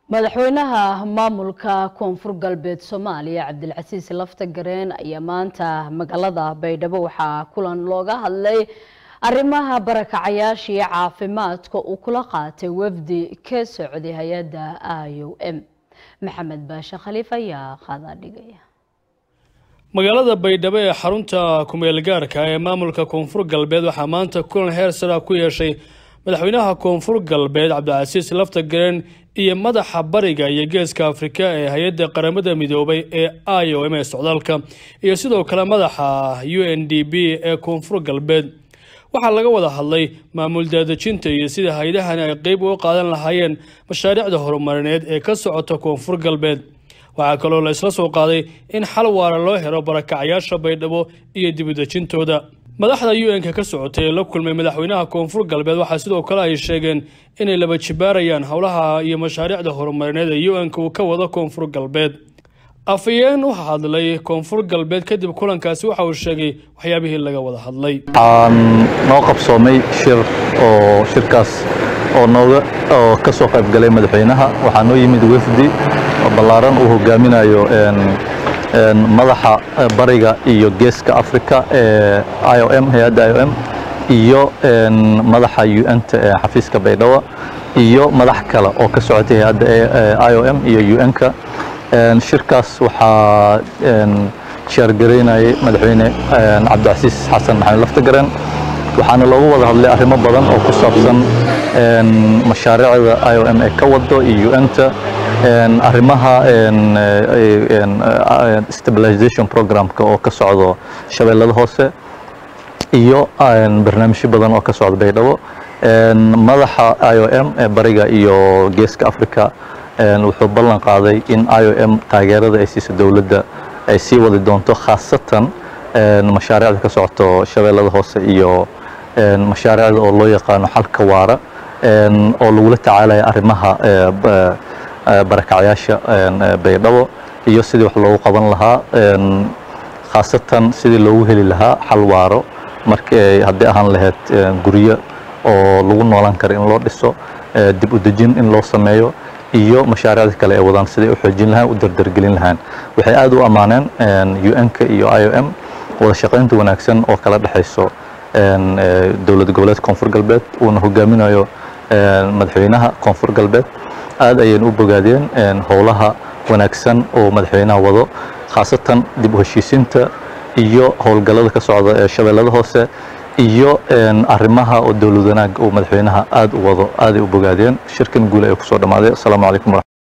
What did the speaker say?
madaxweynaha maamulka koonfur galbeed soomaaliya cabdilcasiis lafta gareen ayaa maanta magaalada baydhabo waxaa kulan looga hadlay arrimaha barakacayaashii caafimaadka uu kula qaatay wafdi ka socday hay-adda i o m maxamed baashe khaliif ayaa qaadaa dhigaya magaalada baydhabo ee xarunta kumeel gaarka ee maamulka koonfur galbeed waxaa maanta kulan heer sara ku yeeshay madaxweynaha koonfur galbeed cabdicasiis lafta gareen iyo madaxa bariga iyo geeska afrika ee hay-adda qaramada midoobay ee i o m ee socdaalka iyo sidoo kale madaxa u n d b ee koonfur galbeed waxaa laga wada hadlay maamul daadejinta iyo sida hay-adahani ay qeyb uga qaadan lahaayeen mashaariicda horumarineed ee ka socota koonfur galbeed waxaa kaloo la isla soo qaaday in xal waara loo helo barakacyaasha baydhabo iyo dibudejintooda madaxda u n-ka ka socotay ee la kulmay madaxweynaha koonfur galbeed waxaa sidoo kale ay sheegeen inay laba jibaarayaan howlaha iyo mashaariicda horumarineed ee u n-ka uu ka wado koonfur galbeed afayeen u hadlay koonfur galbeed kadib kulankaasi waxa uu sheegay waxyaabihii laga wada hadlay waxaan noo qabsoomay shir oo shirkaas oo nooga oo ka soo qayb galay madaxweynaha waxaa noo yimid wafdi ballaaran uu hogaaminayo madaxa bariga iyo geeska africa ee i o m hay-adda i o m iyo madaxa u n-ta ee xafiiska baydhabo iyo madax kale oo ka socotay hay-adda i o m iyo u n-ka shirkaas waxaa sheergaraynayay madaxweyne cabdicasiis xasan maxamed laftagareen waxaana loogu wada hadlay arrimo badan oo ku saabsan mashaariicda i o m ee ka wado iyo u n-ta arrimaha stabilization programka oo ka socdo shabeellada hoose iyo barnaamijyo badan oo ka socda baydhabo madaxa i o m ee bariga iyo geeska africa wuxuu ballan qaaday in i o m taageerada ay siiso dowladda ay sii wadi doonto khaasatan mashaariicda ka socoto shabeellada hoose iyo mashaariicda oo loo yaqaano xalka waara oo lagula tacaalaya arrimaha barakacyaasha baydhabo iyo sidii wax loogu qaban lahaa khaasatan sidii loogu heli lahaa xal waaro markii haddii ahaan lahayd guryo oo lagu noolaan karo in loo dhiso dib u dejin in loo sameeyo iyo mashaariicda kale ee wadaan siday u xoojin lahaan u dardargelin lahaan waxay aad u ammaaneen u n-ka iyo i o m wada shaqaynta wanaagsan oo kala dhexayso dowlad goboleed koonfur galbeed uuna hogaaminayo madaxweynaha koonfur galbeed aad ayaynu u bogaadeen howlaha wanaagsan oo madaxweynaha wado khaasatan dib u heshiisiinta iyo howlgallada ka socda ee shabeellada hoose iyo arrimaha oo dowlad wanaag uu madaxweynaha aad u wado aaday u bogaadeen shirkan guul ayuu kusoo dhammaaday asalaamu calaykum